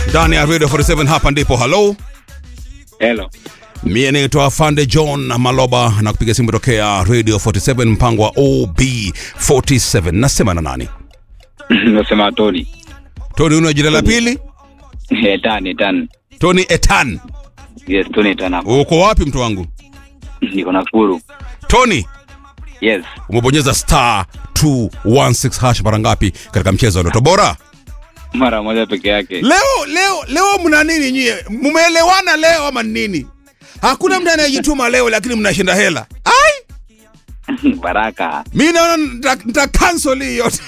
ndani ya Radio 47 hapa ndipo. Hello, Hello. mie naitwa Fande John Maloba na kupiga simu tokea Radio 47 mpango wa OB47. Nasema na nani? Nasema Tony. Tony, una jina la pili? Etan, Etan. Tony Etan. Yes, Tony Etan hapo. Uko wapi mtu wangu? Niko Nakuru. Tony, Yes. umebonyeza star 216 hash mara ngapi katika mchezo wa Ndoto Bora? Mara moja peke yake. Leo leo leo mna nini nyie? Mmeelewana leo ama nini? Hakuna mtu anayejituma leo lakini mnashinda hela. Ai! Baraka. Mi naona nita- nita cancel hii yote.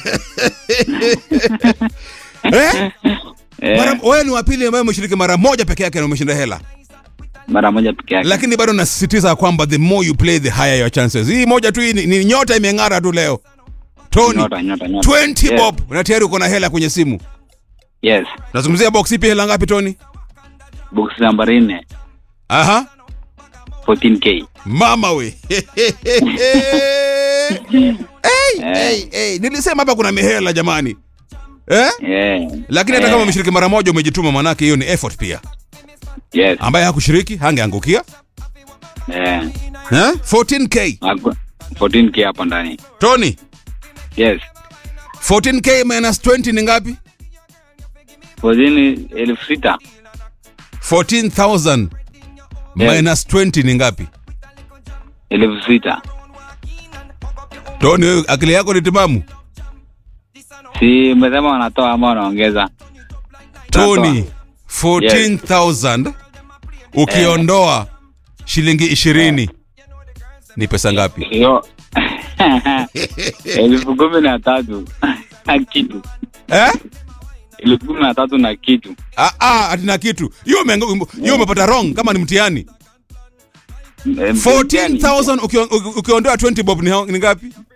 eh? Eh, Mara wewe ni wa pili ambaye umeshiriki mara moja peke yake na umeshinda hela. mara moja peke yake. Lakini bado nasisitiza kwamba the more you play the higher your chances. Hii moja tu hii ni, ni nyota imeng'ara tu leo. Tony Nyota, nyota, nyota. 20 Yes. bob na tayari uko na hela kwenye simu. Yes. Nazungumzia box ipi hela ngapi Tony? Box nambari 4. Aha. 14k. Mama we. hey, hey, hey. Nilisema hapa kuna mihela jamani. Eh? Yeah. Lakini hata Eh, kama umeshiriki mara moja umejituma manake hiyo ni effort pia. Yes. Ambaye hakushiriki hangeangukia. Eh. Eh? 14k. Haku- 14k hapo ndani. Tony, Yes. 14k minus 20 ni ngapi? 14 elfu sita. 14,000 Yes. minus 20 ni ngapi? Elfu sita. Tony, wewe akili yako ni timamu? Si umesema wanatoa ama wanaongeza? Tony, 14,000 ukiondoa shilingi 20 ni pesa ngapi? Hiyo. Elfu kumi na tatu. Na kitu. Eh? Elfu kumi na tatu na kitu. Ah, ah, atina kitu. Hiyo umeangu- hiyo umepata wrong kama ni mtihani. Eh, 14,000 ukio- uki- ukiondoa 20 bob ni, hao- ni ngapi?